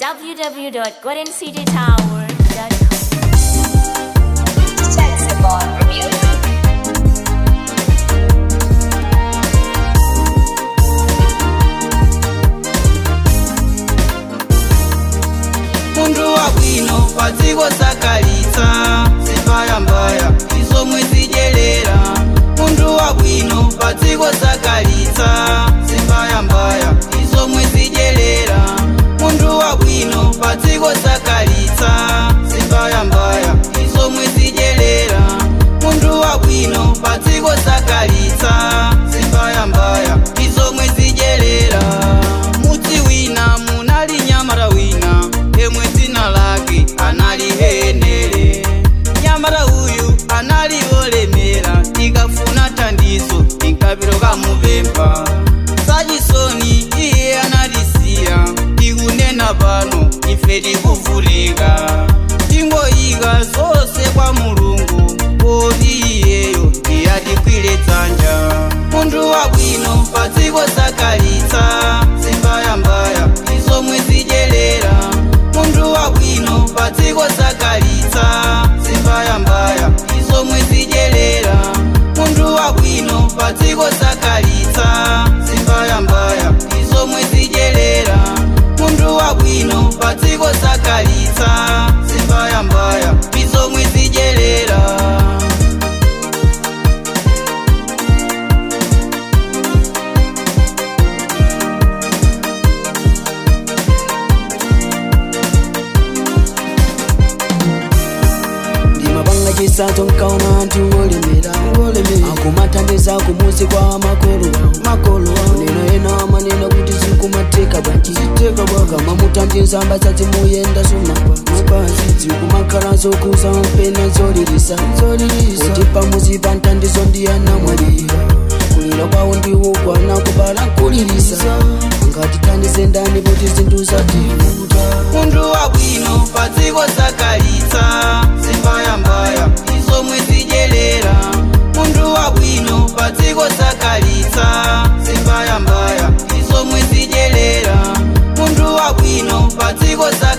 www.goldencitytower.com. Sensible Music. muntu wabwino padziko sakalitsa zimbaya mbaya izomwe zidyerera muntu wabwino padziko sakalitsa zimbaya mbaya izomwe zidyerera muntu wabwino padziko sakalitsa zimbaya mbaya izomwe zidyerera muntu wabwino padziko sakalitsa zimbaya mbaya izomwe zidyerera mudzi wina munali nyamara wina yemwe dzina lake anali henere nyamara uyu anali olemera tikafuna thandizo tinkapiro kamupempha sachisoni iye analisiya tikunena pano ife tikuvutika tingoyika zonse kwa mulungu poti iyeyo iyatikwire dzanja munthu wabwino padziko sakalitsa zimbayambaya izomwe zidyerera munthu wabwino padziko sakalitsa zimbayambaya izomwe zidyerera munthu wabwino padziko sakalitsa zimbayambaya izomwe zidyerera munthu wabwino padziko sakalitsa zimbayambaya izomwe zidyerera ndimapanga chisato nkaona anthu olemera akumathandiza kumuzi kwa makolo makolo neno ena amanena kuti zikumatheka bwanji kama muthandiza mbasati muyenda sumapasi zikumakhala zokuza mpena zolilisa kuti pamuzi pa nthandizo ndiyanamwalira kulira kwawo ndiwokwana kubala nkulilisa angatithandize ndani kuti zinthu zativuta munthu wabwino padziko sakalitsa zimbayambaya izomwe zidyerera munthu wabwino padziko sakalitsa zimbayambaya izomwe zidyerera munthu wabwino padziko sakalitsa